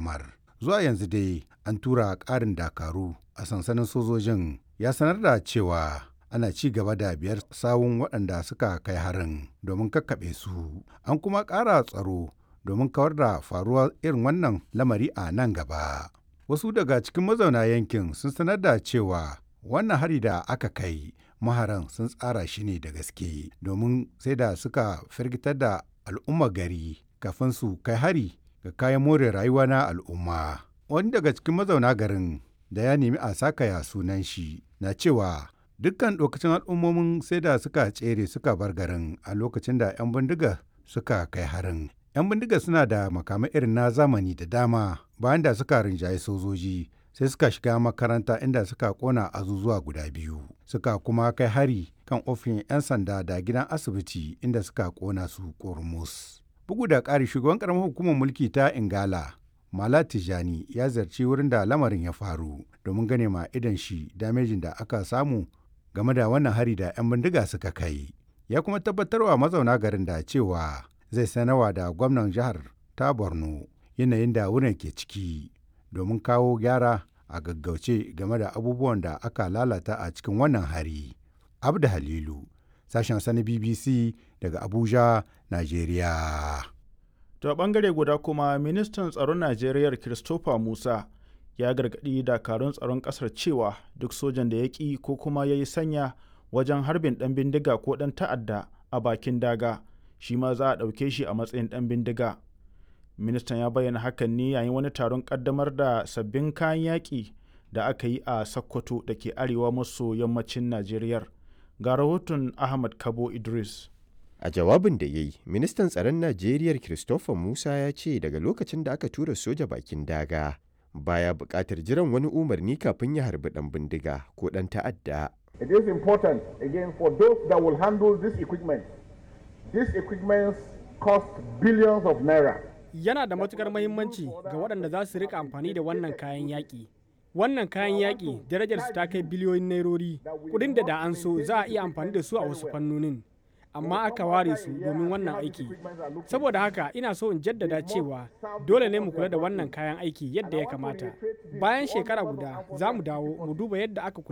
tarzomar. Zuwa yanzu dai an tura ƙarin dakaru a sansanin sojojin ya sanar da cewa ana ci gaba da biyar sawun waɗanda suka kai harin domin kakkaɓe su. An kuma ƙara tsaro domin kawar da faruwar irin wannan lamari a nan gaba. Wasu daga cikin mazauna yankin sun sanar da cewa wannan hari da aka kai maharan sun tsara shi ne da gaske domin sai da suka firgitar da al'umma gari kafin su kai hari ga kayan more rayuwa na al'umma. Wani daga cikin mazauna garin da ya nemi a sakaya sunan shi na cewa dukkan lokacin al'ummomin sai da suka tsere suka bar garin a lokacin da 'yan bindiga suka kai harin. 'Yan bindiga suna da makamai irin na zamani da dama bayan da suka rinjaye sojoji sai suka shiga makaranta inda suka kona azuzuwa guda biyu suka kuma kai hari kan ofin 'yan sanda da gidan asibiti inda suka kona su kormus bugu da ƙari shugaban ƙaramar hukumar mulki ta ingala mala tijani ya zarci wurin da lamarin ya faru domin gane ma idan shi damejin da aka samu game da wannan hari da 'yan bindiga suka kai ya kuma tabbatarwa mazauna garin da cewa zai sanarwa da gwamnan jihar ta borno yanayin da wurin ke ciki domin kawo gyara a gaggauce game da abubuwan da aka lalata a cikin wannan hari. Abda Halilu, sashen sani BBC daga Abuja, Najeriya. To bangare guda kuma ministan tsaron Najeriya Christopher Musa ya gargaɗi dakarun tsaron ƙasar cewa duk sojan da ya ƙi ko kuma ya yi sanya wajen harbin ɗan bindiga ko ɗan ta'adda a bakin daga shi ma za a ɗauke shi a matsayin ɗan bindiga. ministan ya bayyana hakan ne yayin wani taron kaddamar da sabbin kayan yaƙi da aka yi a sokoto da ke arewa maso yammacin najeriya ga rahoton ahmad kabo idris a jawabin da ya yi ministan tsaron najeriya christopher musa ya ce daga lokacin da aka tura soja bakin daga baya buƙatar jiran wani umarni kafin ya harbi ɗan bindiga ko ɗan ta'adda it is important again for those that will handle this equipment this equipment cost billions of naira yana da matukar mahimmanci ga waɗanda za su rika amfani da wannan kayan yaƙi. Wannan kayan yaƙi darajar su ta kai biliyoyin nairori, kuɗin da da an so za a iya amfani da su a wasu fannonin. Amma aka ware su domin wannan aiki. Saboda haka ina so in jaddada cewa dole ne mu kula da wannan kayan aiki yadda ya kamata. Bayan shekara guda za mu dawo mu duba yadda aka kula